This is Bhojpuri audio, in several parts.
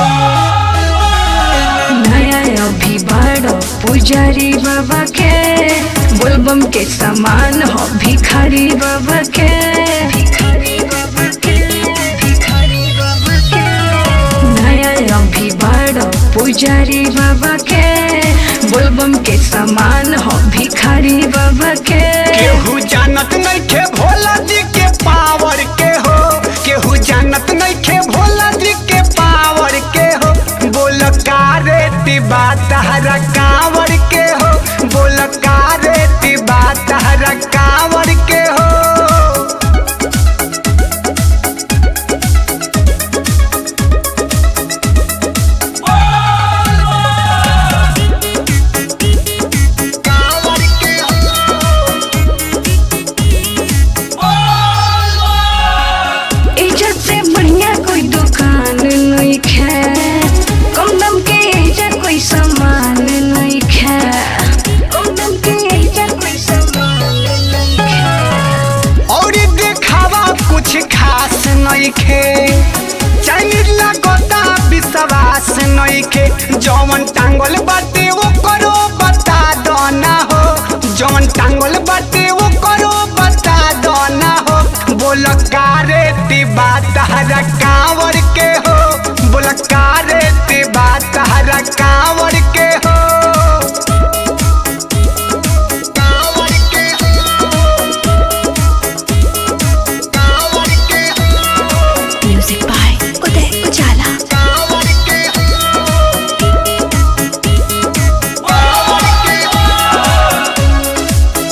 नया अभी बड़ो पुजारी बाबा के बोलबम के समान हो भिखारी बाबा के भिखारी बाबा के भिखारी बाबा के नया अभी बड़ो पुजारी बाबा के बोलबम के समान हो भिखारी बाबा के केहू जानत नइखे भोला जी के पावर के हो केहू जानत नइखे भोला जी के पावर के हो बोल कारे तिबा तहरा कांवर के हो बोल कारे तिबा तहरा कांवर के हो कांवर के इज्जत से बढ़िया कोई दुकान नहीं है कम दाम के इज्जत कोई सामान नहीं है कम दाम के इज्जत कोई सामान नहीं है और देखावा कुछ खास नइखे चाइनीज लगता विश्वास नइखे जौन टांगल बाटे वो करो बता दो ना हो जौन टांगल बाटे वो करो बता दो ना हो बोल कारे तिबा तहरा कांवर के हो बोल कारे तिबा तहरा कांवर के हो कांवर के हो कांवर के हो म्यूजिक बाय उदय उजाला कांवर के हो कांवर के हो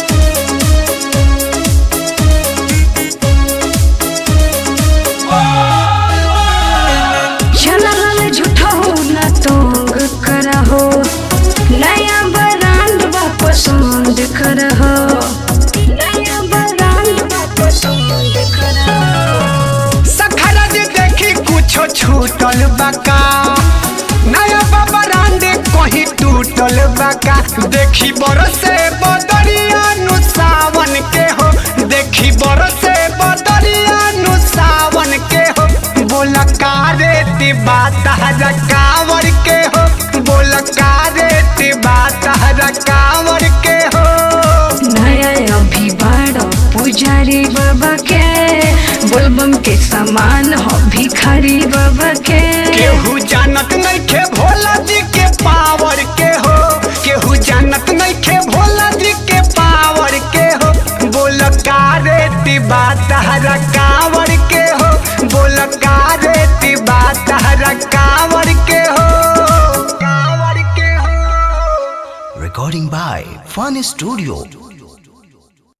चला हल झूठा हो ना तोंग करा हो नया ब्रांड बा पसंद कर हो नया ब्रांड बा पसंद कर हो सखरा जे देखी कुछो छूटल बका नया बाबा रांडे कहीं टूटल बका देखी बरसे बदरिया नु सावन के हो देखी बरसे बदरिया नु सावन के हो बोल कारे तिबा तहरा कांवर के हो बोल कारे तिबा तहरा कांवर के हो नया अभी बड़ो पुजारी बाबा के बोलबम के समान हो भिखारी बाबा के केहू जानत नइखे भोला जी के पावर के हो केहू जानत नइखे भोला जी के पावर के हो बोल कारे तिबा तहरा कांवर के हो बोल कारे तिबा तहरा कांवर के हो कांवर के हो Recording by Fun Studio.